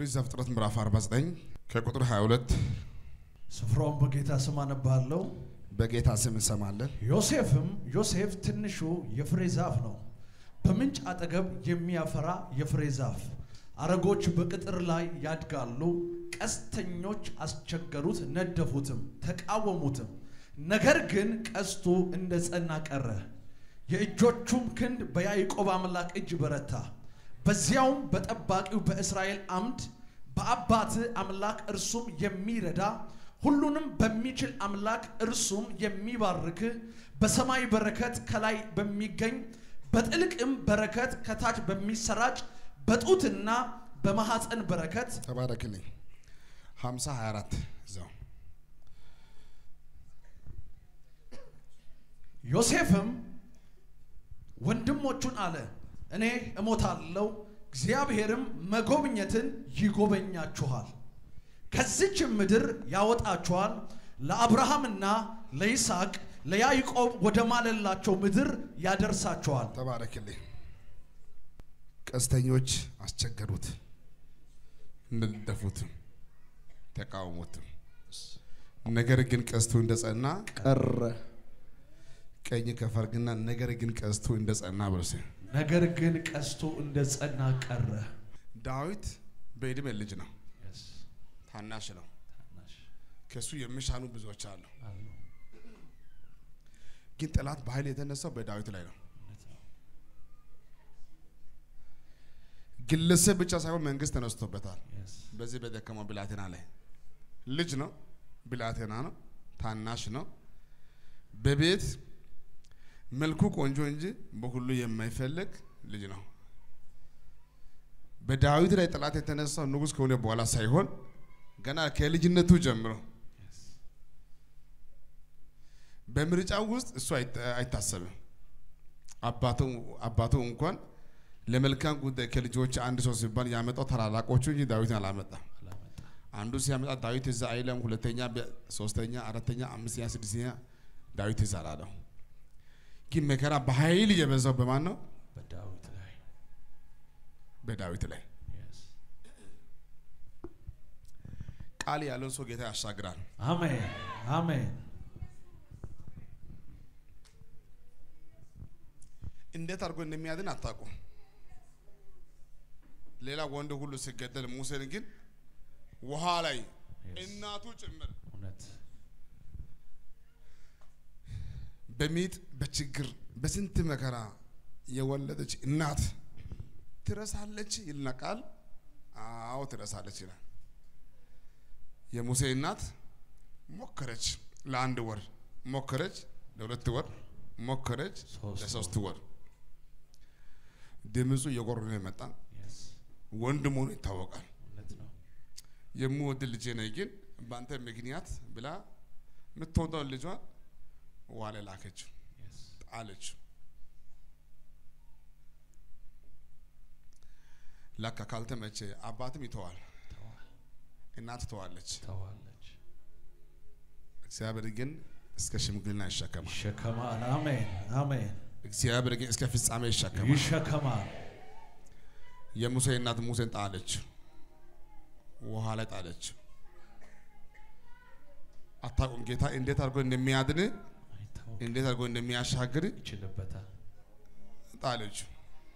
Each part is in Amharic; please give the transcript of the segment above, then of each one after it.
ኦሪት ዘፍጥረት ምዕራፍ 49 ከቁጥር 22 ስፍራውን በጌታ ስም አነባለሁ። በጌታ ስም እንሰማለን። ዮሴፍም ዮሴፍ ትንሹ የፍሬ ዛፍ ነው፣ በምንጭ አጠገብ የሚያፈራ የፍሬ ዛፍ። አረጎች በቅጥር ላይ ያድጋሉ። ቀስተኞች አስቸገሩት፣ ነደፉትም፣ ተቃወሙትም። ነገር ግን ቀስቱ እንደ ጸና ቀረ። የእጆቹም ክንድ በያዕቆብ አምላክ እጅ በረታ። በዚያውም በጠባቂው በእስራኤል አምድ በአባት አምላክ እርሱም የሚረዳ ሁሉንም በሚችል አምላክ እርሱም የሚባርክ በሰማይ በረከት ከላይ በሚገኝ በጥልቅም በረከት ከታች በሚሰራጭ በጡትና በማሐፀን በረከት ተባረክልኝ። 50 24 እዛው ዮሴፍም ወንድሞቹን አለ፣ እኔ እሞታለሁ፣ እግዚአብሔርም መጎብኘትን ይጎበኛችኋል፣ ከዚችም ምድር ያወጣችኋል፣ ለአብርሃምና ለይስሐቅ ለያዕቆብ ወደ ማለላቸው ምድር ያደርሳችኋል። ተባረክልኝ። ቀስተኞች አስቸገሩት፣ ነደፉትም፣ ተቃወሙትም። ነገር ግን ቀስቱ እንደጸና ቀረ። ቀኝ ከፈርግና ነገር ግን ቀስቱ እንደጸና ብርስ ነገር ግን ቀስቱ እንደ ጸና ቀረ። ዳዊት በዕድሜ ልጅ ነው፣ ታናሽ ነው። ከሱ የሚሻሉ ብዙዎች አሉ። ግን ጠላት በኃይል የተነሳው በዳዊት ላይ ነው። ግለሰብ ብቻ ሳይሆን መንግስት ተነስቶበታል። በዚህ በደከመው ብላቴና ላይ ልጅ ነው፣ ብላቴና ነው፣ ታናሽ ነው። በቤት መልኩ ቆንጆ እንጂ በሁሉ የማይፈልግ ልጅ ነው። በዳዊት ላይ ጠላት የተነሳው ንጉሥ ከሆነ በኋላ ሳይሆን ገና ከልጅነቱ ጀምሮ በምርጫው ውስጥ እሱ አይታሰብም። አባቱ አባቱ እንኳን ለመልካም ጉዳይ ከልጆች አንድ ሰው ሲባል ያመጣው ታላላቆቹ እንጂ ዳዊትን አላመጣም። አንዱ ሲያመጣ ዳዊት እዛ አይለም፣ ሁለተኛ፣ ሶስተኛ፣ አራተኛ፣ አምስተኛ፣ ስድስተኛ ዳዊት እዛ አላለው። ግን መከራ በኃይል የበዛው በማን ነው? በዳዊት ላይ በዳዊት ላይ ቃል ያለው ሰው ጌታ ያሻግራል። አሜን አሜን። እንዴት አድርጎ እንደሚያድን አታውቁም። ሌላ ወንድ ሁሉ ሲገደል ሙሴን ግን ውሃ ላይ እናቱ ጭምር እውነት በሚጥ በችግር በስንት መከራ የወለደች እናት ትረሳለች ይልና ቃል አዎ ትረሳለች ይላል። የሙሴ እናት ሞከረች፣ ለአንድ ወር ሞከረች፣ ለሁለት ወር ሞከረች፣ ሶስት ለሶስት ወር ድምፁ እየጎረነ መጣ። ወንድ መሆኑ ይታወቃል። እውነት ነው። የምወድ ልጄ ነኝ፣ ግን በአንተ ምክንያት ብላ የምትወደውን ልጇን ውሃ ላይ ላከችው፣ ጣለችው። ለካ ካልተመቼ አባትም ይተዋል፣ ተዋል እናት ትተዋለች። ተዋለች እግዚአብሔር ግን እስከ ሽምግልና ይሸከማል። ይሸከማል። አሜን አሜን። እግዚአብሔር ግን እስከ ፍጻሜ ይሸከማል። ይሸከማል። የሙሴ እናት ሙሴን ጣለችው፣ ውሃ ላይ ጣለችው። አታውቁም ጌታ እንዴት አድርጎ እንደሚያድን አይታወቅም። እንዴት አድርጎ እንደሚያሻግር ይችልበታል። ጣለችው።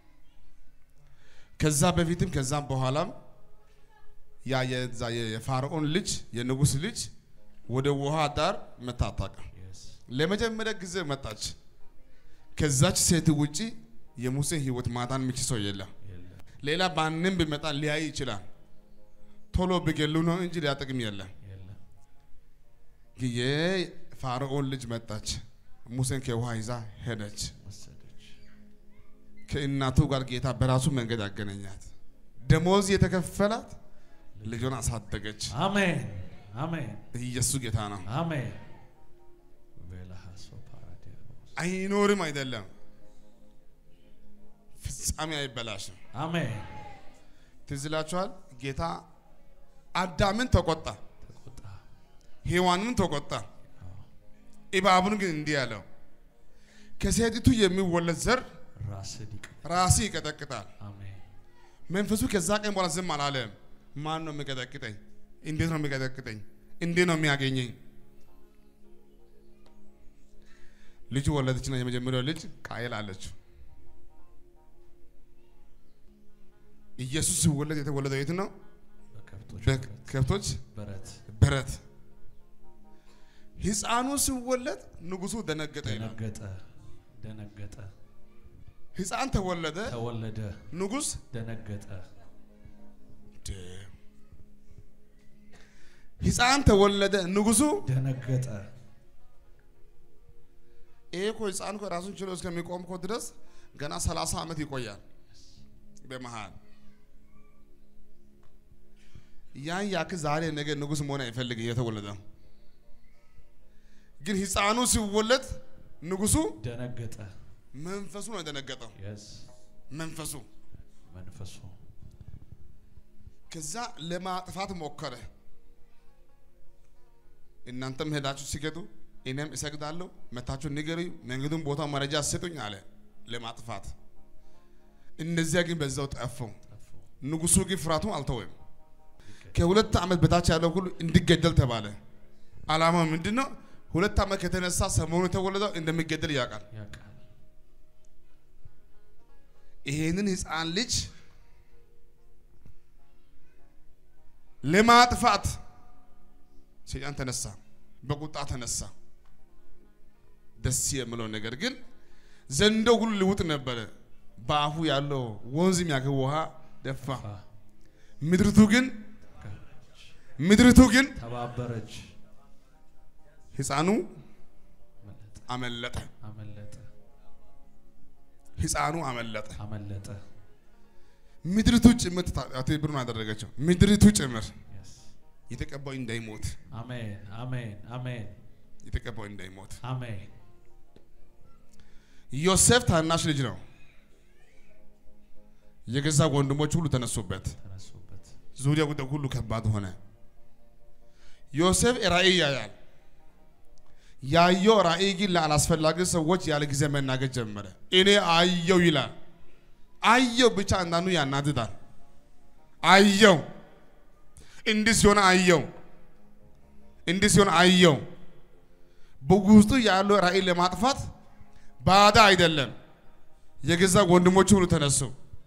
ከዛ በፊትም ከዛም በኋላም ያ የዛ የፋርዖን ልጅ የንጉስ ልጅ ወደ ውሃ ዳር መታ አታውቅም። Yes. ለመጀመሪያ ጊዜ መጣች። ከዛች ሴት ውጪ የሙሴ ህይወት ማዳን የሚችል ሰው የለም። የለም ሌላ ማንም ቢመጣ ሊያይ ይችላል። ቶሎ ቢገሉ ነው እንጂ ሊያጠቅም የለም። የለም። ግን የፋርዖን ልጅ መጣች። ሙሴን ከውሃ ይዛ ሄደች። ወሰደች። ከእናቱ ጋር ጌታ በራሱ መንገድ ያገናኛት። ደሞዝ የተከፈላት ልጇን አሳደገች። አሜን አሜን ኢየሱስ ጌታ ነው። አሜን። ቬላሃሶ ፓራዲያኖስ አይኖርም አይደለም፣ ፍጻሜ አይበላሽም። አሜን። ትዝ ይላችኋል። ጌታ አዳምን ተቆጣ፣ ተቆጣ። ሔዋንን ተቆጣ። እባቡን ግን እንዲህ ያለው ከሴቲቱ የሚወለድ ዘር ራስን ይቅ ራስ ይቀጠቅጣል። አሜን መንፈሱ ከዛ ቀን በኋላ ዝም አላለም። ማን ነው የሚቀጠቅጠኝ? እንዴት ነው የሚቀጠቅጠኝ? እንዴት ነው የሚያገኘኝ? ልጁ ወለደችና የመጀመሪያው ልጅ ቃየል አለችው። ኢየሱስ ሲወለድ የተወለደው የት ነው? በከብቶች በከብቶች በረት በረት። ሕፃኑ ሲወለድ ንጉሱ ደነገጠ ይላል። ደነገጠ ደነገጠ ሕፃን ተወለደ፣ ተወለደ ንጉስ ደነገጠ ሕፃን ተወለደ፣ ንጉሱ ደነገጠ ይሄ እኮ ሕፃን እኮ ራሱን ችሎ እስከሚቆም እኮ ድረስ ገና ሰላሳ ዓመት ይቆያል። በመሃል ያን ያክል ዛሬ ነገ ንጉስ መሆን አይፈልግ የተወለደ ግን ሕፃኑ ሲወለድ ንጉሱ ደነገጠ መንፈሱ ነው የደነገጠው። የስ መንፈሱ መንፈሱ ከዛ ለማጥፋት ሞከረ። እናንተም ሄዳችሁ ሲገጡ እኔም እሰግዳለሁ፣ መታችሁ ንገሩኝ፣ መንገዱን ቦታ መረጃ ስጡኝ አለ ለማጥፋት። እነዚያ ግን በዛው ጠፉ። ጠፉ ንጉሱ ግን ፍርሃቱን አልተወም። ከሁለት ዓመት በታች ያለው ሁሉ እንዲገደል ተባለ። ዓላማው ምንድን ነው? ሁለት ዓመት ከተነሳ ሰሞኑ የተወለደው እንደሚገደል ያውቃል። ያውቃል ይሄንን ህፃን ልጅ ለማጥፋት ሰይጣን ተነሳ፣ በቁጣ ተነሳ። ደስ የምለው ነገር ግን ዘንዶ ሁሉ ልውጥ ነበረ። በአፉ ያለው ወንዝ የሚያክል ውሃ ደፋ። አ፣ ምድሪቱ ግን ገባች፣ ምድሪቱ ግን ተባበረች ህፃኑ አመለጠ አመለጠ። አመለጠ ህፃኑ አመለጠ። አመለጠ ምድሪቱ ጭምር ትብብሩን አደረገችው። ምድሪቱ ጭምር የስ የተቀባው እንዳይሞት አሜን አሜን አሜን የተቀባው እንዳይሞት አሜን ዮሴፍ ታናሽ ልጅ ነው። የገዛ ወንድሞች ሁሉ ተነሱበት። ተነሱበት ዙሪያ ጉዳይ ሁሉ ከባድ ሆነ። ዮሴፍ ራእይ ያያል። ያየው ራእይ ግን ለአላስፈላጊ ሰዎች ያለ ጊዜ መናገር ጀመረ። እኔ አየው ይላል። አየው ብቻ አንዳንዱ ያናድዳል። አየው እንዲህ ሲሆን አየው እንዲህ ሲሆን አየው። በውስጡ ያለው ራእይ ለማጥፋት ባዳ አይደለም። የገዛ ወንድሞቹ ሁሉ ተነሱ።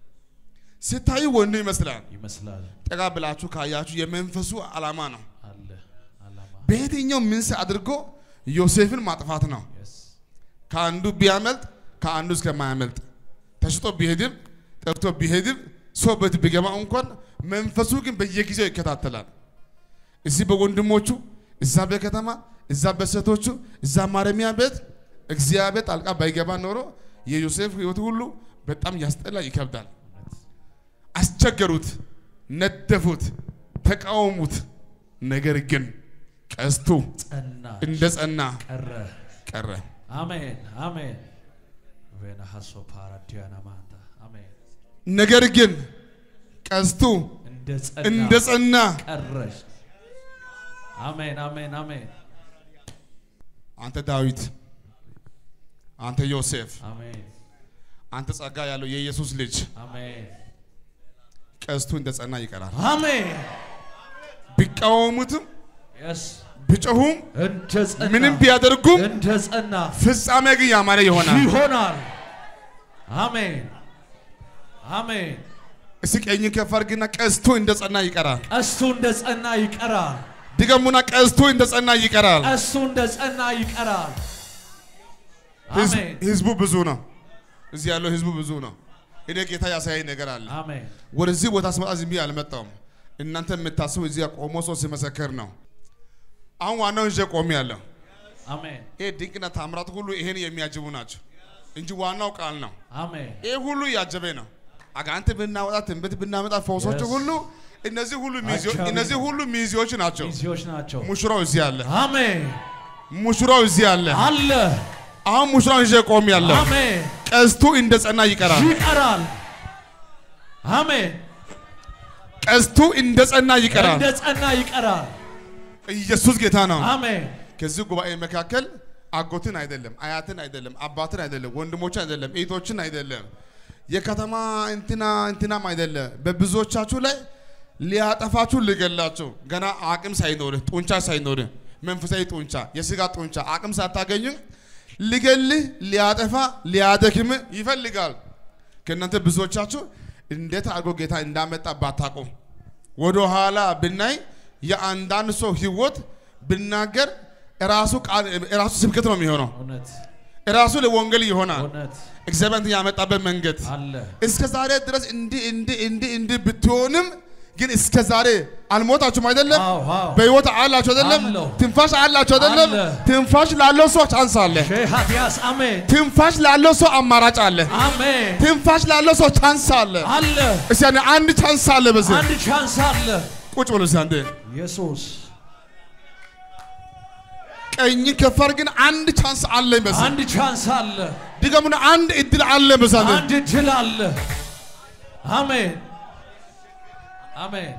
ሲታዩ ወንድ ይመስላል። ይመስላል ጠጋ ብላችሁ ካያችሁ የመንፈሱ ዓላማ ነው። አለ አላማ በየትኛው ምንስ አድርጎ ዮሴፍን ማጥፋት ነው። የስ ከአንዱ ቢያመልጥ ከአንዱ እስከማያመልጥ ተሽጦ ቢሄድም ጠርቶ ቢሄድም ሰው ቤት ቢገባ እንኳን መንፈሱ ግን በየጊዜው ይከታተላል። እዚህ በወንድሞቹ፣ እዛ በከተማ፣ እዛ በሴቶቹ፣ እዛ ማረሚያ ቤት እግዚአብሔር ጣልቃ ባይገባ ኖሮ የዮሴፍ ሕይወት ሁሉ በጣም ያስጠላ ይከብዳል። እውነት አስቸገሩት፣ ነደፉት፣ ተቃወሙት። ነገር ግን ቀስቱ ጸና እንደ ጸና ቀረ ቀረ። አሜን አሜን ቬናሃሶ ፓራዲያና ማንታ አሜን ነገር ግን ቀስቱ እንደ ጸና እንደ ጸና ቀረች አሜን አሜን አሜን አንተ ዳዊት፣ አንተ ዮሴፍ፣ አሜን አንተ ጸጋ ያለው የኢየሱስ ልጅ አሜን ቀስቱ እንደ ጸና ይቀራል። አሜን ቢቃወሙትም የስ ቢጮሁም እንደ ጸና ምንም ቢያደርጉም እንደ ጸና ፍጻሜ ግን ያማረ ይሆናል። ይሆናል አሜን አሜን እስኪ ቀኝ ከፍ አድርግና ቀስቱ እንደ ጸና ይቀራል። ቀስቱ እንደ ጸና ይቀራል ድገሙና ቀስቱ እንደ ጸና ይቀራል። ቀስቱ እንደ ጸና ይቀራል ህዝብ- አሜን ህዝቡ ብዙ ነው። እዚህ ያለው ህዝቡ ብዙ ነው። እኔ ጌታ ያሳያኝ ነገር አለ። አሜን ወደዚህ ቦታ ስመጣ ዝም ብዬ አልመጣሁም። እናንተ የምታስቡ እዚህ ቆሞ ሰው ሲመሰክር ነው። አሁን ዋናው ይዤ ቆሜ ያለሁ አሜን ይሄ ድንቅና ታምራት ሁሉ ይሄን የሚያጅቡ ናቸው እንጂ ዋናው ቃል ነው። አሜን ይሄ ሁሉ እያጀበ ነው። አጋንንት ብናወጣ ትንቢት ብናመጣ ፈውሶች Yes. ሁሉ እነዚህ ሁሉ ሚዜዎች አጃቢ እነዚህ ነው። ሁሉ ሚዜዎች ናቸው። ሚዜዎች ናቸው ሙሽራው እዚህ አለ። አሜን ሙሽራው እዚህ አለ። አለ አሁን ሙሽራው ይዤ ቆሜ ያለሁ አሜን ቀስቱ እንደ ጸና ይቀራል። ይቀራል አሜን ቀስቱ እንደ ጸና ይቀራል። እንደ ጸና ይቀራል ኢየሱስ ጌታ ነው። አሜን ከዚህ ጉባኤ መካከል አጎትን አይደለም፣ አያትን አይደለም፣ አባትን አይደለም፣ ወንድሞችን አይደለም፣ እህቶችን አይደለም፣ የከተማ እንትና እንትናም አይደለም። በብዙዎቻችሁ ላይ ሊያጠፋችሁ ሊገላችሁ ገና አቅም ሳይኖር ጡንቻ ሳይኖር መንፈሳዊ ጡንቻ የስጋ ጡንቻ አቅም ሳታገኙ ሊገልህ ሊያጠፋ ሊያደክም ይፈልጋል። ከእናንተ ብዙዎቻችሁ እንዴት አድርጎ ጌታ እንዳመጣ ባታውቁ ወደ ኋላ ብናይ የአንዳንድ ሰው ህይወት ብናገር ራሱ ቃል ራሱ ስብከት ነው የሚሆነው። እውነት ራሱ ለወንጌል ይሆናል። እውነት እግዚአብሔር ያመጣበት መንገድ አለ እስከ ዛሬ ድረስ እንዲህ እንዲህ እንዲህ እንዲህ ብትሆንም ግን እስከ ዛሬ አልሞታችሁም አይደለም? አዎ አዎ በህይወት አላችሁ አይደለም? አለሁ። ትንፋሽ አላችሁ አይደለም? አለ። ትንፋሽ ላለው ሰው ቻንስ አለ። ሼሃዲያስ አሜን ትንፋሽ ላለው ሰው አማራጭ አለ። አሜን ትንፋሽ ላለው ሰው ቻንስ አለ። አለ እስቲ ያኔ አንድ ቻንስ አለ። በዚህ አንድ ቻንስ አለ ቁጭ ብሎ እስቲ አንዴ ኢየሱስ ቀኝ ከፈር ግን አንድ ቻንስ አለኝ። በዚህ አንድ ቻንስ አለ ድገሙና አንድ እድል አለ። በዚህ አንዴ አንድ ድል አለ አሜን አሜን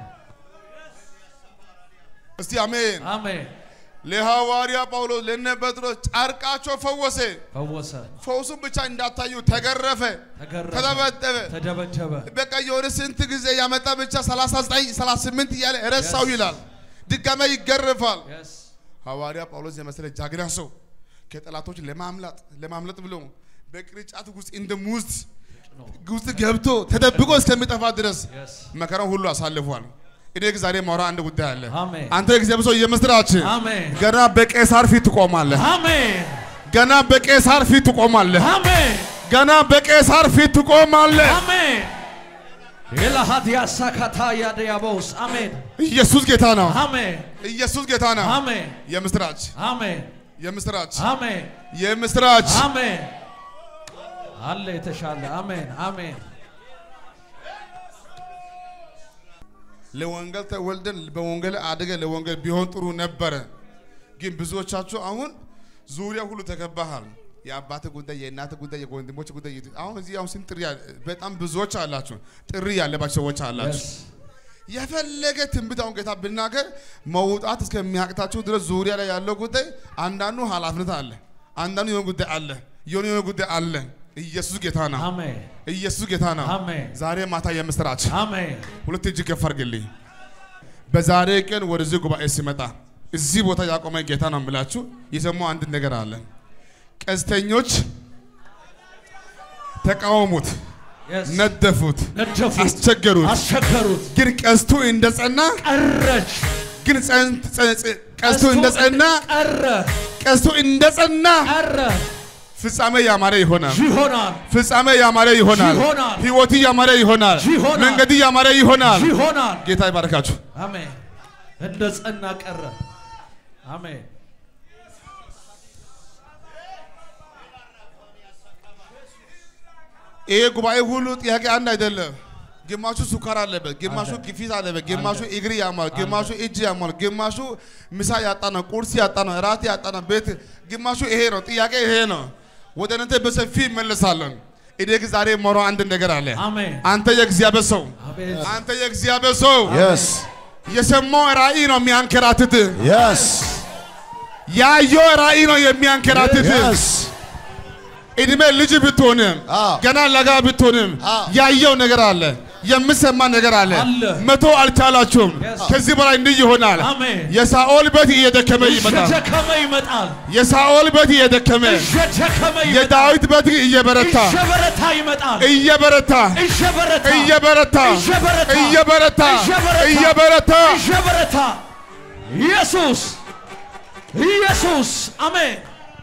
እስቲ አሜን። አሜን ለሐዋርያ ጳውሎስ ለነ ጴጥሮስ ጨርቃቸው ፈወሰ። ፈወሰ ፈውሱን ብቻ እንዳታዩ ተገረፈ፣ ተገረፈ ተደበደበ። ተደበደበ በቃ የሆነ ስንት ጊዜ ያመጣ ብቻ 39 38 እያለ ረሳው ይላል። ድጋሜ ይገረፋል። Yes. ሐዋርያ ጳውሎስ የመሰለ ጃግና ሰው ከጠላቶች ለማምለጥ ለማምለጥ ብሎ በቅርጫት ውስጥ እንደ ሙዝ ነው። ውስጥ ገብቶ ተደብቆ እስከሚጠፋ ድረስ Yes. መከራውን ሁሉ አሳልፏል። እኔ ግን ዛሬ ማውራ አንድ ጉዳይ አለ። አሜን አንተ እግዚአብሔር ሰው የምስራች አሜን ገና በቄሳር ፊት ትቆማለህ። አሜን ገና በቄሳር ፊት ትቆማለህ። አሜን ገና በቄሳር ፊት ትቆማለህ። አሜን የላሃዲያ ሳካታ ያደያቦስ አሜን ኢየሱስ ጌታ ነው። አሜን ኢየሱስ ጌታ ነው። አሜን የምስራች አሜን የምስራች አሜን የምስራች አሜን አለ የተሻለ አሜን አሜን ለወንጌል ተወልደን በወንጌል አድገን ለወንጌል ቢሆን ጥሩ ነበረ። ግን ብዙዎቻችሁ አሁን ዙሪያ ሁሉ ተከባሃል። የአባት ጉዳይ፣ የእናት ጉዳይ፣ የወንድሞች ጉዳይ የት- አሁን እዚህ አሁን ስንት ጥሪ ያለ- በጣም ብዙዎች አላችሁ። ጥሪ ያለባቸው ሰዎች አላችሁ። Yes. የፈለገ ትንቢት አሁን ጌታ ብናገር መውጣት እስከሚያቅታችሁ ድረስ ዙሪያ ላይ ያለው ጉዳይ አንዳንዱ ኃላፊነት አለ፣ አንዳንዱ የሆነ ጉዳይ አለ፣ የሆነ የሆነ ጉዳይ አለ። ኢየሱስ ጌታ ነው። አሜን ኢየሱስ ጌታ ነው። አሜን ዛሬ ማታ የምስራች አሜን ሁለት እጅ ከፍ አድርግልኝ። በዛሬ ቀን ወደዚህ ጉባኤ ሲመጣ እዚህ ቦታ ያቆመ ጌታ ነው የምላችሁ። የሰማው አንድ ነገር አለ። ቀስተኞች ተቃወሙት፣ Yes. ነደፉት፣ ነደፉት አስቸገሩት። አስቸገሩት ግን ቀስቱ እንደጸና ቀረች ግን ጸን- ጸ- ጸ- ቀስቱ እንደጸና ቀረ ቀስቱ እንደጸና ቀረ ፍጻሜ ያማረ ይሆናል። ይሆናል ፍጻሜ ያማረ ይሆናል። ይሆናል። ህይወት ያማረ ይሆናል። ይሆናል። መንገድ ያማረ ይሆናል። ይሆናል ጌታ ይባርካችሁ። አሜን እንደ ጸና ቀረ አሜን ይሄ ጉባኤ ሁሉ ጥያቄ አንድ አይደለም። ግማሹ ሱካር አለበት፣ ግማሹ ግፊት አለበት፣ ግማሹ እግር ያማል፣ ግማሹ እጅ ያማል፣ ግማሹ ምሳ ያጣ ነው፣ ቁርስ ያጣ ነው፣ እራት ያጣ ነው፣ ቤት ግማሹ ይሄ ነው። ጥያቄ ይሄ ነው። ወደ እናንተ በሰፊ ይመለሳለን። እኔ ግን ዛሬ የማወራው አንድ ነገር አለ። አሜን አንተ የእግዚአብሔር ሰው፣ አቤት አንተ የእግዚአብሔር ሰው Yes. የሰማው ራእይ ነው የሚያንከራትት፣ Yes. ያየው ራእይ ነው የሚያንከራትት። Yes. እድሜ ልጅ ብትሆንም አዎ። ገና ለጋ ብትሆንም አዎ። ያየው ነገር አለ፣ የምሰማ ነገር አለ። አለ። መቶ አልቻላችሁም። Yes. ከዚህ በላይ እንዲህ ይሆናል። አሜን የሳኦል ቤት እየደከመ ይመጣል። እየደከመ ይመጣል የሳኦል ቤት እየደከመ እየደከመ ይመጣል የዳዊት ቤት እየበረታ እየበረታ ይመጣል እየበረታ እየበረታ እየበረታ እየበረታ እየበረታ እየበረታ እየበረታ እየበረታ ኢየሱስ ኢየሱስ አሜን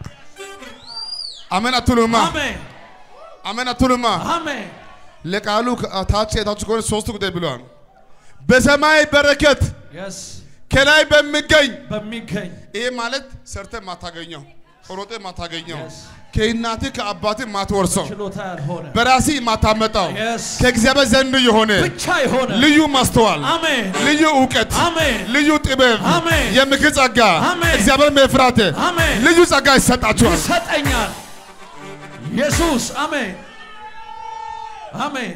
አሜን አትሉማ? አሜን አሜን አትሉማ? አሜን ለቃሉ ታች የታች ከሆነ ሶስት ጉዳይ ብለዋል። በሰማይ በረከት የስ ከላይ በሚገኝ በሚገኝ ይሄ ማለት ሰርተ ማታገኘው ሮጤ ማታገኘው Yes. ከእናትህ ከአባትህ ማትወርሰው ችሎታ ያልሆነ በራሲ ማታመጣው Yes. ከእግዚአብሔር ዘንድ የሆነ ብቻ የሆነ ልዩ ማስተዋል፣ አሜን ልዩ እውቀት፣ አሜን ልዩ ጥበብ፣ አሜን። የምክር ጸጋ፣ አሜን። እግዚአብሔር መፍራት አሜን ልዩ ጸጋ ይሰጣችኋል። ይሰጠኛል ኢየሱስ አሜን አሜን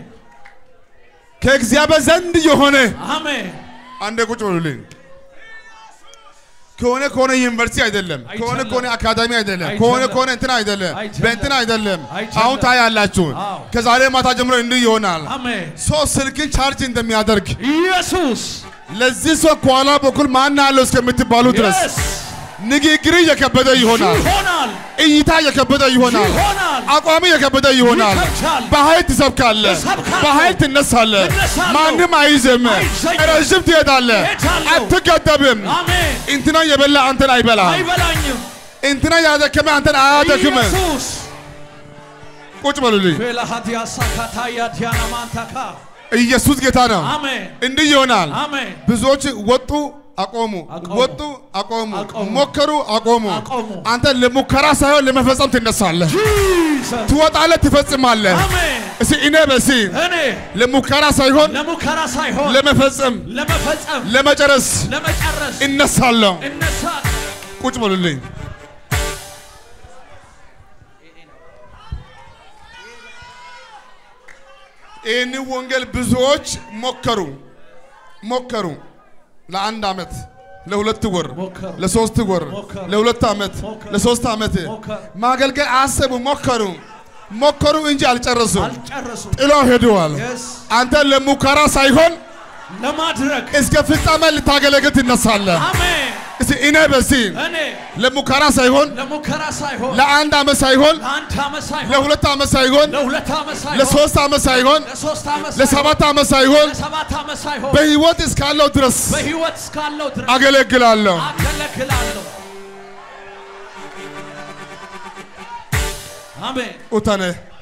ከእግዚአብሔር ዘንድ የሆነ አሜን አንዴ ቁጭ በሉልኝ። ከሆነ ከሆነ ዩኒቨርሲቲ አይደለም፣ ከሆነ አይቻልም። ከሆነ አካዳሚ አይደለም፣ አይቻልም። ከሆነ ከሆነ እንትን አይደለም፣ አይቻልም። በእንትን አይደለም። አይቻልም። አሁን ታያላችሁ። አዎ። ከዛሬ ማታ ጀምሮ እንዲህ ይሆናል። አሜን ሰው ስልክን ቻርጅ እንደሚያደርግ ኢየሱስ ለዚህ ሰው ከኋላ በኩል ማን አለው እስከምትባሉ ድረስ Yes! ንግግር የከበደ ይሆናል፣ ይሆናል እይታ የከበደ ይሆናል፣ ይሆናል አቋሚ የከበደ ይሆናል። ይከብዳል። በኃይል ትሰብካለህ፣ እሰብካለሁ። በኃይል ትነሳለህ። እነሳለሁ። ማንም አይዝም፣ አይዘኝም። ረዥም ትሄዳለህ፣ እሄዳለሁ። አትገደብም። አሜን እንትና የበላ አንተን አይበላም፣ አይበላኝም እንትና ያደከመ አንተን አያደክም። ኢየሱስ ቁጭ በሉልኝ። ፌላሃዲያ ሳካታያ ዲያና ማንታካ ኢየሱስ ጌታ ነው። አሜን እንዲህ ይሆናል። አሜን ብዙዎች ወጡ አቆሙ፣ አቆሙ። ወጡ አቆሙ፣ አቆሙ። ሞከሩ አቆሙ። አቆሙ። አንተ ለሙከራ ሳይሆን ለመፈጸም ትነሳለህ፣ ጂሰስ ትወጣለህ፣ ትፈጽማለህ። አሜን እስቲ እኔ በሲ እኔ ለሙከራ ሳይሆን ለሙከራ ሳይሆን ለመፈጸም ለመፈጸም ለመጨረስ ለመጨረስ እነሳለሁ። እነሳል ቁጭ በሉልኝ። ይህን ወንጌል ብዙዎች ሞከሩ ሞከሩ ለአንድ ዓመት ለሁለት ወር ሞከሩ። ለሶስት ወር ሞከሩ። ለሁለት ዓመት ሞከሩ። ለሶስት ዓመት ሞከሩ። ማገልገል አሰቡ ሞከሩ ሞከሩ እንጂ አልጨረሱም አልጨረሱም ጥሎ ሄደዋል የስ አንተ ለሙከራ ሳይሆን ለማድረግ እስከ ፍጻሜ ልታገለግል ትነሳለህ አሜን እስቲ እኔ በዚህ እኔ ለሙከራ ሳይሆን ለሙከራ ሳይሆን ለአንድ ዓመት ሳይሆን ለአንድ ዓመት ሳይሆን ለሁለት ዓመት ሳይሆን ለሁለት ዓመት ሳይሆን ለሶስት ዓመት ሳይሆን ለሶስት ዓመት ሳይሆን ለሰባት ዓመት ሳይሆን ለሰባት ዓመት ሳይሆን በሕይወት እስካለው ድረስ በሕይወት እስካለው ድረስ አገለግላለሁ። አገለግላለሁ አሜን ኡተነ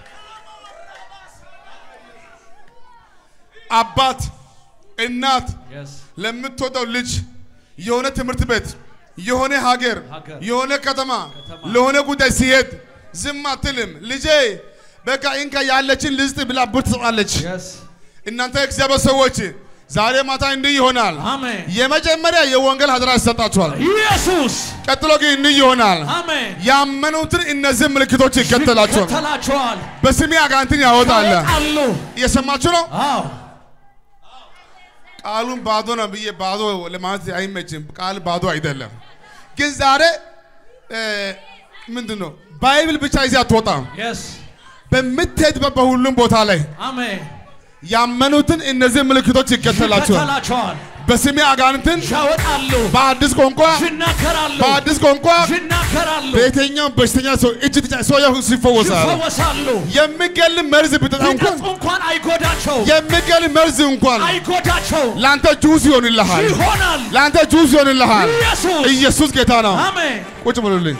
አባት እናት የስ ለምትወደው ልጅ የሆነ ትምህርት ቤት የሆነ ሀገር ሀገር፣ የሆነ ከተማ ከተማ ለሆነ ጉዳይ ሲሄድ ዝም አትልም። ልጄ በቃ እንካ ያለችን ልስጥ ብላ ብር ትሰጣለች። የስ እናንተ እግዚአብሔር ሰዎች ዛሬ ማታ እንዲህ ይሆናል። አሜን የመጀመሪያ የወንጌል ሀደራ ይሰጣችኋል። ኢየሱስ ቀጥሎ ግን እንዲህ ይሆናል። አሜን ያመኑትን እነዚህ ምልክቶች ይከተላቸዋል። ይከተላቸዋል በስሜ አጋንንትን ያወጣል። አሉ እየሰማችሁ ነው? አዎ ቃሉን ባዶ ነው ብዬ ባዶ ለማለት አይመችም። ቃል ባዶ አይደለም። ግን ዛሬ እ፣ ምንድን ነው ባይብል ብቻ ይዘህ አትወጣም። የስ በምትሄድበት በሁሉም ቦታ ላይ አሜን ያመኑትን እነዚህ ምልክቶች ይከተላቸዋል። ይከተላቸዋል በስሜ አጋንንትን ያወጣሉ በአዲስ ቋንቋ ይናገራሉ በአዲስ ቋንቋ ይናገራሉ በየትኛውም በሽተኛ ሰው እጅ ብቻ ሰው ያው ይፈወሳል። ይፈወሳሉ የሚገል መርዝ ብጠጣ እንኳን ቢጠጡ እንኳን አይጎዳቸው የሚገል መርዝ እንኳን አይጎዳቸው ለአንተ ጁስ ይሆንልሃል። ይሆናል ለአንተ ጁስ ይሆንልሃል። ኢየሱስ ኢየሱስ ጌታ ነው። አሜን ቁጭ ብሉልኝ።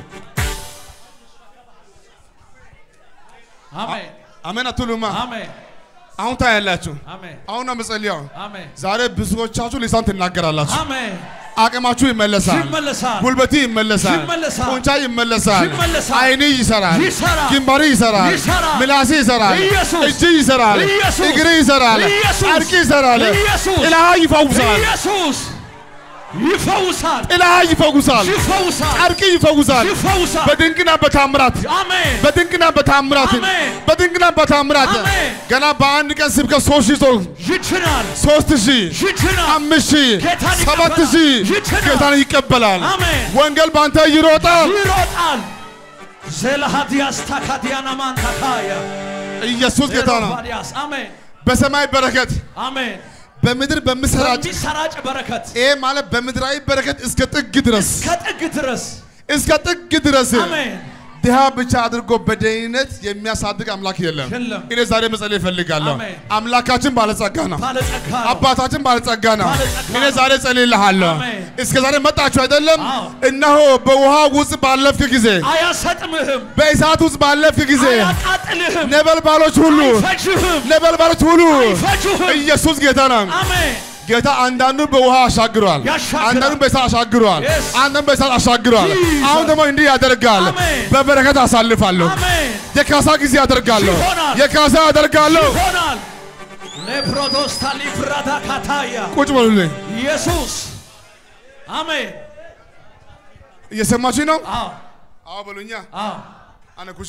አሜን አሜን አትሉማ? አሜን አሁን ታያላችሁ። አሜን አሁን ነው መጸልያው። አሜን ዛሬ ብዙዎቻችሁ ሊሳን ትናገራላችሁ። አሜን አቅማችሁ ይመለሳል። ይመለሳል ጉልበቲ ይመለሳል። ይመለሳል። ጡንቻ ይመለሳል። ይመለሳል። አይን ይሰራል። ይሰራል። ግንባር ይሰራል። ይሰራል። ምላስ ይሰራል። ኢየሱስ። እጅ ይሰራል። ኢየሱስ። እግር ይሰራል። ኢየሱስ። ጨርቅ ይሰራል። ኢየሱስ። ጥላ ይፈውሳል። ኢየሱስ ይፈውሳል ጥላ ይፈውሳል። ይፈውሳል ጨርቅ ይፈውሳል። ይፈውሳል በድንቅና በታምራት አሜን በድንቅና በታምራት አሜን። በድንቅና በታምራት አሜን። ገና በአንድ ቀን ስብከት ሶስት ሺህ ሰው ይችላል ሶስት ሺህ ይችላል አምስት ሺህ ጌታን ሰባት ይቀበላል። ሺህ ይችላል። ጌታን ይቀበላል። አሜን ወንጌል በአንተ ይሮጣል። ይሮጣል ዜላሃዲያስ ታካዲያና ማንታካያ ኢየሱስ ጌታ ነው። ዜሎፋዲያስ አሜን በሰማይ በረከት አሜን በምድር በምሰራጭ በሚሰራጭ በረከት ይሄ ማለት በምድራዊ በረከት እስከ ጥግ ድረስ ከጥግ ድረስ እስከ ጥግ ድረስ አሜን ድሃ ብቻ አድርጎ በደህንነት የሚያሳድግ አምላክ የለም። የለም። እኔ ዛሬ መጸለይ እፈልጋለሁ። አሜን። አምላካችን ባለጸጋ ነው። ባለጸጋ ነው አባታችን ባለጸጋ ነው። ባለጸጋ እኔ ነው። ዛሬ ጸልይልሃለሁ። አሜን። እስከ ዛሬ መጣችሁ አይደለም? አዎ። እነሆ በውሃ ውስጥ ባለፍክ ጊዜ፣ አያሰጥምህም በእሳት ውስጥ ባለፍክ ጊዜ አያቃጥልህም ነበልባሎች ሁሉ አይፈጅህም ነበልባሎች ሁሉ አይፈጅህም ኢየሱስ ጌታ ነው። አሜን ጌታ አንዳንዱ በውሃ አሻግሯል፣ ያሻግራል። አንዳንዱ በእሳት አሻግሯል፣ Yes. አንዳንዱ በእሳት አሻግሯል። Jesus. አሁን ደግሞ እንዲህ ያደርጋል። አሜን። በበረከት አሳልፋለሁ። አሜን የካሳ ጊዜ ያደርጋለሁ። ይሆናል። የካሳ ያደርጋለሁ። ይሆናል ሌፕሮዶስታ ሊፍራዳ ካታያ ቁጭ በሉልኝ። ኢየሱስ አሜን እየሰማችኝ ነው? አዎ አዎ በሉኛ። አዎ አነ ኩሽ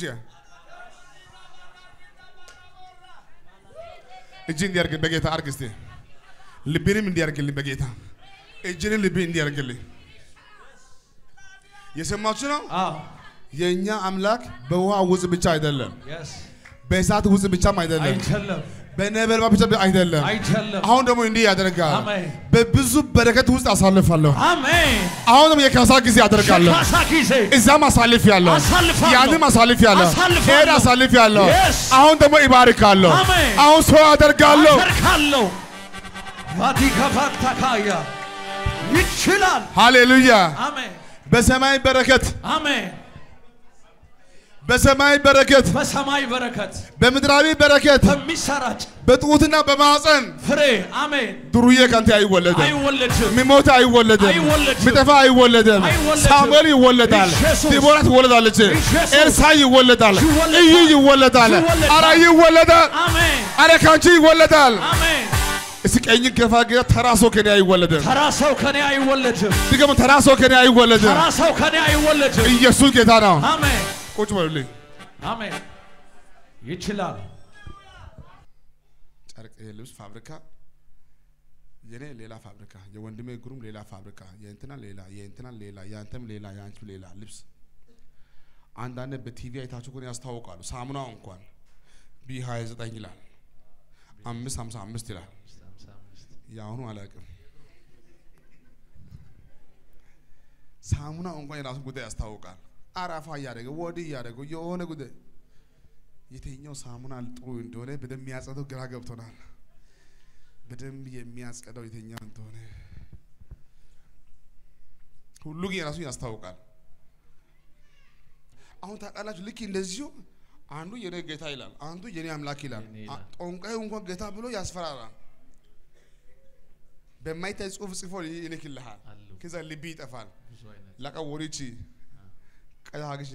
እጅ እንዲያርግልኝ በጌታ አርግ እስቲ። ልቤንም እንዲያርግልኝ በጌታ እጅንን ልቤ እንዲያርግልኝ የሰማችሁ ነው። አዎ የእኛ አምላክ በውሃ ውስጥ ብቻ አይደለም፣ የስ በእሳት ውስጥ ብቻም አይደለም፣ አይደለም በነበልባል ብቻ አይደለም። አይደለም አሁን ደግሞ እንዲህ ያደርጋል። አሜን በብዙ በረከት ውስጥ አሳልፋለሁ። አሜን አሁን ደግሞ የካሳ ጊዜ አደርጋለሁ። ካሳ ጊዜ እዛም አሳልፍ ያለሁ አሳልፋለሁ። ያንም አሳልፍ ያለሁ አሳልፋለሁ። ሄድ አሳልፍ ያለሁ Yes. አሁን ደግሞ ይባርካለሁ። አሜን። አሁን ሰው አደርጋለሁ። አደርጋለሁ ቫቲካፋታካያ ይችላል ሃሌሉያ። አሜን በሰማይ በረከት አሜን በሰማይ በረከት በሰማይ በረከት በምድራዊ በረከት በሚሰራጭ በጡትና በማፀን ፍሬ አሜን ድሩዬ ከአንተ አይወለድም። አይወለድም የሚሞት አይወለድም። አይወለድም። የሚጠፋ አይወለድም። አይወለድም። ሳሙኤል ይወለዳል። ኢየሱስ። ዲቦራ ትወለዳለች። ኢየሱስ። ኤልሳዕ ይወለዳል። ይወለዳል። እዩ ይወለዳል። ይወለዳል። አረ ይወለዳል። አሜን አረ ካንቺ ይወለዳል። አሜን እስኪ ቀኝ ገፋ ጌታ ተራ ሰው ከኔ አይወለድም። ተራ ሰው ከኔ አይወለድም ድገም ተራ ሰው ከኔ አይወለድም። ተራ ሰው ከኔ አይወለድም ኢየሱስ ጌታ ነው። አሜን ቁጭ በሉልኝ። አሜን ይችላል ጨርቅ ይሄ ልብስ ፋብሪካ የኔ ሌላ ፋብሪካ፣ የወንድሜ ግሩም ሌላ ፋብሪካ፣ የእንትና ሌላ፣ የእንትና ሌላ፣ የአንተም ሌላ፣ የአንቺም ሌላ ልብስ። አንዳንድ በቲቪ አይታችሁ ግን ያስታውቃሉ። ሳሙናው እንኳን ቢ 29 ይላል፣ አምስት ሀምሳ አምስት ይላል። የአሁኑ አላውቅም። ሳሙናው እንኳን የራሱ ጉዳይ ያስታውቃል። አራፋ እያደረገ ወዲህ እያደረገ የሆነ ጉዳይ የትኛው ሳሙና ጥሩ እንደሆነ በደንብ የሚያጸደው ግራ ገብቶናል። በደንብ የሚያጸደው የትኛው እንደሆነ ሁሉ ግን የራሱ ያስታውቃል። አሁን ታውቃላችሁ፣ ልክ እንደዚሁ አንዱ የኔ ጌታ ይላል፣ አንዱ የኔ አምላክ ይላል። የኔ ይላል። አ- ጠንቋዩ እንኳን ጌታ ብሎ ያስፈራራል። በማይታይ ጽሑፍ ጽፎ ይልክልሃል። አሉ ከዛ ልብ ይጠፋል። ብዙ አይነት ላቃ ወሪቺ ቀያ ሀግሽ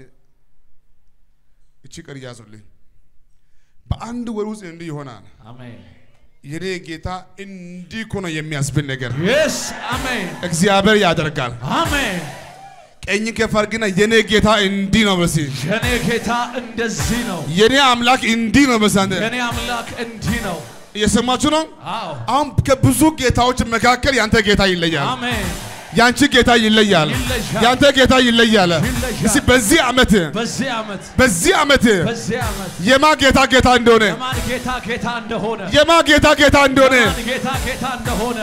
እቺ ቀር ያዙልኝ። በአንድ ወር ውስጥ እንዲህ ይሆናል። አሜን የኔ ጌታ እንዲህ እኮ ነው የሚያስብል ነገር የስ አሜን እግዚአብሔር ያደርጋል። አሜን ቀኝ ከፍ አድርግና የኔ ጌታ እንዲህ ነው በሲ የኔ ጌታ እንደዚህ ነው የኔ አምላክ እንዲህ ነው በሲ አንተ የኔ አምላክ እንዲህ ነው እየሰማችሁ ነው። አዎ አሁን ከብዙ ጌታዎች መካከል ያንተ ጌታ ይለያል። አሜን ያንቺ ጌታ ይለያል። ይለያል። ያንተ ጌታ ይለያል። ይለያል። እስቲ በዚህ ዓመት በዚህ ዓመት በዚህ ዓመት በዚህ ዓመት የማ ጌታ ጌታ እንደሆነ የማን ጌታ ጌታ እንደሆነ የማ ጌታ ጌታ እንደሆነ የማን ጌታ ጌታ እንደሆነ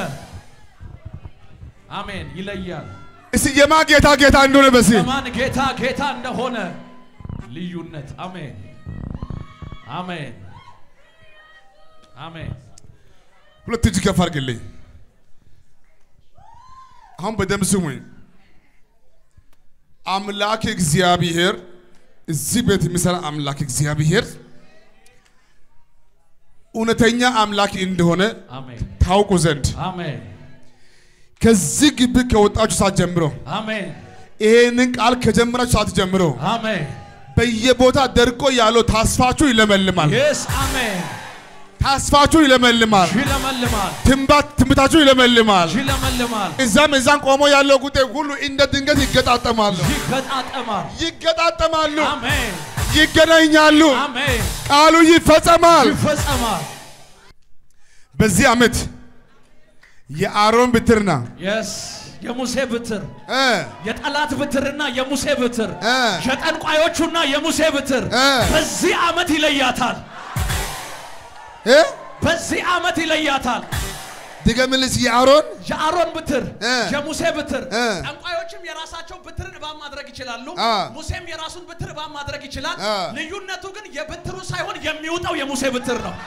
አሜን ይለያል እስቲ የማ ጌታ ጌታ እንደሆነ በሲ የማን ጌታ ጌታ እንደሆነ ልዩነት አሜን አሜን አሜን ሁለት እጅ ከፍ አድርግልኝ። አሁን በደንብ ስሙኝ። አምላክ እግዚአብሔር እዚህ ቤት የሚሰራ አምላክ እግዚአብሔር እውነተኛ አምላክ እንደሆነ አሜን ታውቁ ዘንድ አሜን ከዚህ ግቢ ከወጣችሁ ሰዓት ጀምሮ አሜን ይሄንን ቃል ከጀመራችሁ ሰዓት ጀምሮ አሜን በየቦታ ደርቆ ያለው ተስፋችሁ ይለመልማል። የስ አሜን ተስፋችሁ ይለመልማል። ይለመልማል ትንባት ትንቢታችሁ ይለመልማል። ይለመልማል እዛም እዛም ቆሞ ያለው ጉዳይ ሁሉ እንደ ድንገት ይገጣጠማሉ፣ ይገጣጠማል ይገጣጠማሉ፣ አሜን ይገናኛሉ፣ አሜን ቃሉ ይፈጸማል። ይፈጸማል በዚህ ዓመት የአሮን ብትርና የስ የሙሴ ብትር እ የጠላት ብትርና የሙሴ ብትር እ የጠንቋዮቹና የሙሴ ብትር እ በዚህ ዓመት ይለያታል እ በዚህ ዓመት ይለያታል ድገምልስ የአሮን የአሮን ብትር እ የሙሴ ብትር እ ጠንቋዮችም የራሳቸው ብትርን እባብ ማድረግ ይችላሉ አ ሙሴም የራሱን ብትር እባብ ማድረግ ይችላል አ ልዩነቱ ግን የብትሩ ሳይሆን የሚውጠው የሙሴ ብትር ነው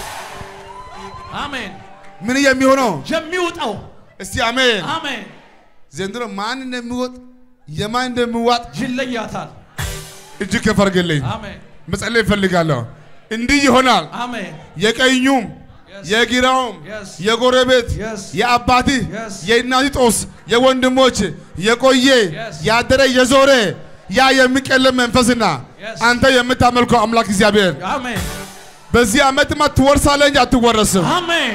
አሜን ምን የሚሆነው የሚውጠው እስቲ አሜን። አሜን ዘንድሮ ማን እንደሚወጥ የማን እንደሚዋጥ ይለያታል እጅ ከፍ አድርግልኝ። አሜን መጸለይ እፈልጋለሁ። እንዲህ ይሆናል። አሜን የቀኙም የግራውም Yes. የጎረቤት Yes. የአባትህ Yes. የእናትህ ጦስ የወንድሞች የቆየ Yes. ያደረ የዞረ ያ የሚቀለም መንፈስና Yes. አንተ የምታመልከው አምላክ እግዚአብሔር አሜን በዚህ ዓመትማ ትወርሳለህ እንጂ አትወረስም። አሜን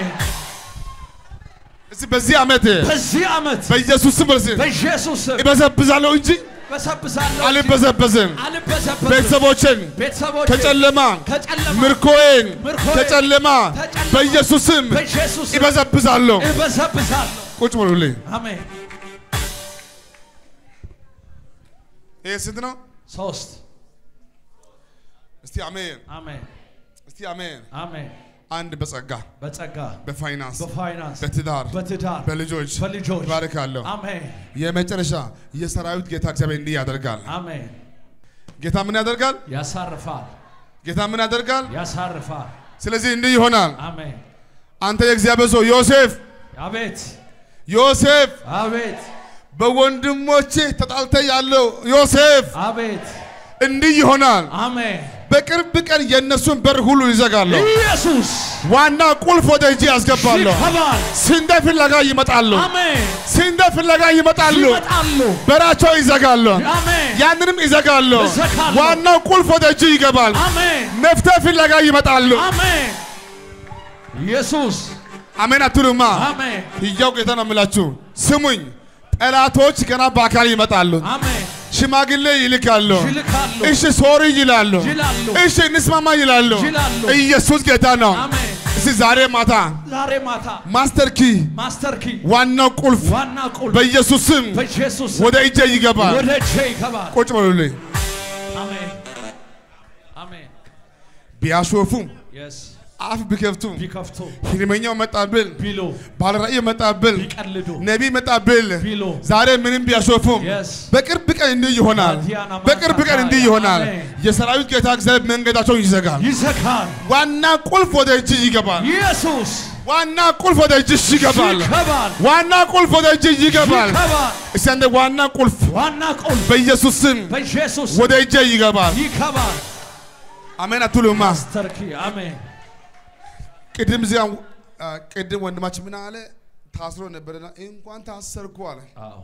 እስቲ በዚህ ዓመት በዚህ ዓመት በኢየሱስ ስም በዚህ በኢየሱስ ስም እበዘብዛለሁ እንጂ በሰብሳለሁ እንጂ አልበዘበዝም። አልበዘበዝም። ቤተሰቦችን ቤተሰቦቼ ከጨለማ ከጨለማ ምርኮዬን ምርኮዬን ከጨለማ ከጨለማ በኢየሱስ ስም በኢየሱስ ስም ይበዘብዛለሁ። እበዘብዛለሁ። ቁጭ በሉልኝ። አሜን ይሄ ስንት ነው? ሶስት እስቲ አሜን፣ አሜን እስቲ አሜን። አሜን። አንድ በጸጋ በጸጋ በፋይናንስ በፋይናንስ በትዳር በትዳር በልጆች በልጆች ባርካለሁ። አሜን የመጨረሻ የሰራዊት ጌታ እግዚአብሔር እንዲህ ያደርጋል። አሜን። ጌታ ምን ያደርጋል? ያሳርፋል ጌታ ምን ያደርጋል? ያሳርፋል። ስለዚህ እንዲህ ይሆናል። አሜን አንተ የእግዚአብሔር ሰው ዮሴፍ አቤት ዮሴፍ አቤት በወንድሞቼ ተጣልተ ያለው ዮሴፍ አቤት እንዲህ ይሆናል። አሜን። በቅርብ ቀን የእነሱን በር ሁሉ ይዘጋለሁ። ኢየሱስ ዋና ቁልፍ ወደ እጅ ያስገባለሁ። ይከባል። ስንዴ ፍለጋ ይመጣሉ። አሜን ስንዴ ፍለጋ ይመጣሉ። ይመጣሉ። በራቸው ይዘጋሉ። አሜን ያንንም ይዘጋሉ። ይዘጋሉ። ዋናው ቁልፍ ወደ እጅ ይገባል። አሜን መፍትሄ ፍለጋ ይመጣሉ። አሜን። ኢየሱስ አሜን አትሉማ? አሜን ሕያው ጌታ ነው የምላችሁ። ስሙኝ፣ ጠላቶች ገና በአካል ይመጣሉ። አሜን ሽማግሌ ይልካሉ። ይልካሉ እሺ ሶሪ ይላሉ። ይላሉ እሺ እንስማማ ይላሉ። ይላሉ። ኢየሱስ ጌታ ነው። አሜን። እስቲ ዛሬ ማታ ዛሬ ማታ ማስተር ኪ ማስተር ኪ ዋናው ቁልፍ ዋና ቁልፍ በኢየሱስ ስም በኢየሱስ ወደ እጄ ይገባል። ወደ እጄ ይገባል። ቁጭ በሉልኝ። አሜን አሜን። ቢያሾፉም የስ አፍ ቢከፍቱም ቢከፍቱ ህልመኛው መጣብል፣ ቢሉ ባለራእይ መጣብል፣ ቢቀልዱ ነቢይ መጣብል፣ ቢሉ ዛሬ ምንም ቢያሾፉም የስ በቅርብ ቀን እንዲህ ይሆናል። ማቲያና ማታ በቅርብ ቀን እንዲህ ይሆናል። አሜን። የሰራዊት ጌታ እግዚአብሔር መንገዳቸውን ይዘጋል። ይዘጋል። ዋና ቁልፍ ወደ እጅ ይገባል። ኢየሱስ ዋና ቁልፍ ወደ እጅሽ ይገባል። ይገባል ዋና ቁልፍ ወደ እጅ ይገባል። ይገባል። እስቲ አንዴ ዋና ቁልፍ ዋና ቁልፍ በኢየሱስ ስም በኢየሱስ ወደ እጄ ይገባል። ይገባል። አሜን አትሉማ? ማስተር ኪ አሜን ቅድም እዚያ አ፣ ቅድም ወንድማችን ምን አለ? ታስሮ ነበርና እንኳን ታሰርኩ አለ። አዎ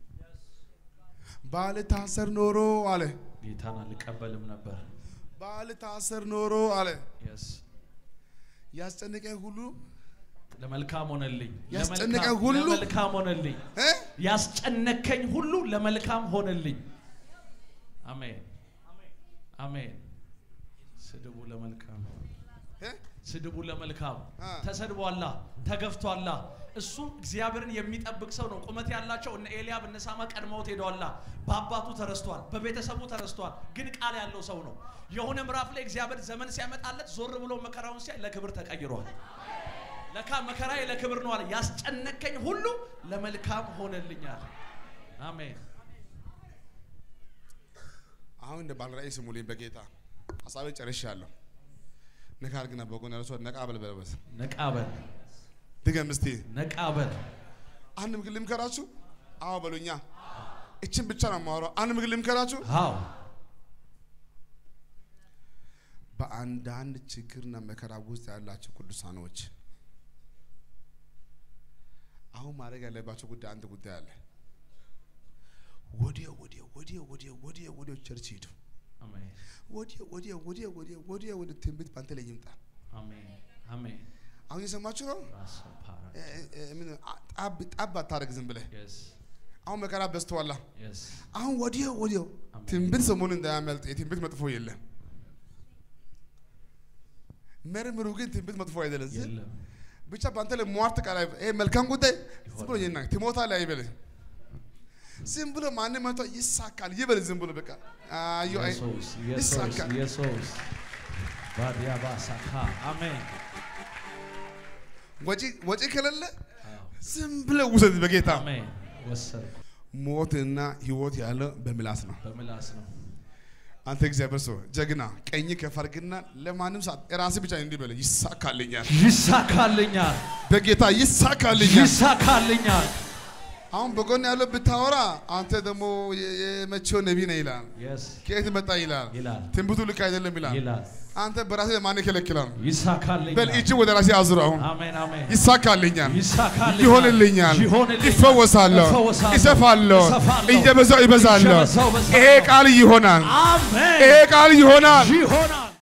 ባል ታሰር ኖሮ አለ። ጌታን አልቀበልም ነበር። ባል ታሰር ኖሮ አለ። የስ ያስጨነቀኝ ሁሉ ለመልካም ሆነልኝ። ያስጨነቀኝ ለመልካም- ሁሉ ለመልካም ሆነልኝ። እ? ያስጨነከኝ ሁሉ ለመልካም ሆነልኝ። አሜን አሜን። ስድቡ ለመልካም እ? ስድቡ ለመልካም አ። ተሰድቧላ፣ ተገፍቷላ። እሱ እግዚአብሔርን የሚጠብቅ ሰው ነው። ቁመት ያላቸው እነ ኤልያብ እነ ሳማ ቀድመውት ሄደዋላ። በአባቱ ተረስቷል፣ በቤተሰቡ ተረስቷል። ግን ቃል ያለው ሰው ነው። የሆነ ምዕራፍ ላይ እግዚአብሔር ዘመን ሲያመጣለት ዞር ብሎ መከራውን ሲያይ ለክብር ተቀይሯል። ለካ መከራዬ ለክብር ነው አለ። ያስጨነቀኝ ሁሉ ለመልካም ሆነልኛል። አሜን አሁን እንደ ባለራእይ ስሙልኝ በጌታ ሀሳቤ ጨርሻለሁ። ነካ አድርግና በጎን ያለው ሰው ነቃ በል በለበት ነቃበል ድገም እስቲ። ነቃበል አንድ ምግብ ልምከራችሁ። አዎ በሉኛ። እችን ብቻ ነው የማወራው። አንድ ምግብ ልምከራችሁ። አዎ በአንዳንድ ችግርና መከራ ውስጥ ያላችሁ ቅዱሳኖች አሁን ማድረግ ያለባቸው ጉዳይ አንድ ጉዳይ አለ። ወዲያው ወዲያው ወዲያው ወዲያው ወዲያው ወዲያው ቸርች ሂዱ። አሜን ወዲያው ወዲያው ወዲያው ወዲያው ወዲያው ወደ ትንቢት ባንተ ላይ ይምጣ። አሜን አሜን አሁን የሰማችሁ ነው። ራስ ፓራ እ- እ- እ- ምን አ- ጣብ ጣብ አታደርግ ዝም ብለህ። የስ አሁን መከራ በዝተዋላ። የስ አሁን ወዲያው ወዲያው አሜን። ትንቢት ሰሞኑን እንዳያመልጥ። የትንቢት መጥፎ የለም። መርምሩ ግን ትንቢት መጥፎ አይደለም። ዝም የለም ብቻ በአንተ ላይ ሟርት ቃል አይበል። ይሄ መልካም ጉዳይ ዝም ብሎ ይና ትሞታለህ አይበልህ። ዝም ብሎ ማንም መጥቶ ይሳካል ይበል። ዝም ብሎ በቃ አዩ አይ ኢየሱስ ኢየሱስ ይሳካል። ኢየሱስ ባዲያባ ሳካ አሜን ወጪ ወጪ ከሌለ አዎ ዝም ብለህ ውሰድ በጌታ አሜን ወሰድኩ ሞትና ህይወት ያለው በምላስ ነው። በምላስ ነው አንተ እግዚአብሔር ሰው ጀግና ቀኝ ከፍ አድርግና ለማንም ሰዓት ራስህ ብቻ እንዲህ በለ ይሳካልኛል፣ ይሳካልኛል በጌታ ይሳካልኛል። ይሳካልኛል አሁን በጎን ያለው ብታወራ አንተ ደግሞ የ- የመቼው ነቢይ ነህ ይላል። የስ ከየት መጣ ይላል። ይላል ትንቢቱ ልክ አይደለም ይላል። ይላል አንተ በራስህ ማን ይከለክላል? በል ይሳካልኛል እጅ ወደ ራሴ አዙር። አሁን አሜን አሜን ይሳካልኛል፣ ይሳካልኛል ይሆንልኛል፣ ይሆንልኛል ይፈወሳለሁ፣ እፈወሳለሁ፣ ይሰፋለሁ፣ እሰፋለሁ፣ እየበዛው ይበዛለሁ። እየበዛው እበዛለሁ። ይሄ ቃል ይሆናል፣ አሜን ይሄ ቃል ይሆናል። ይሆናል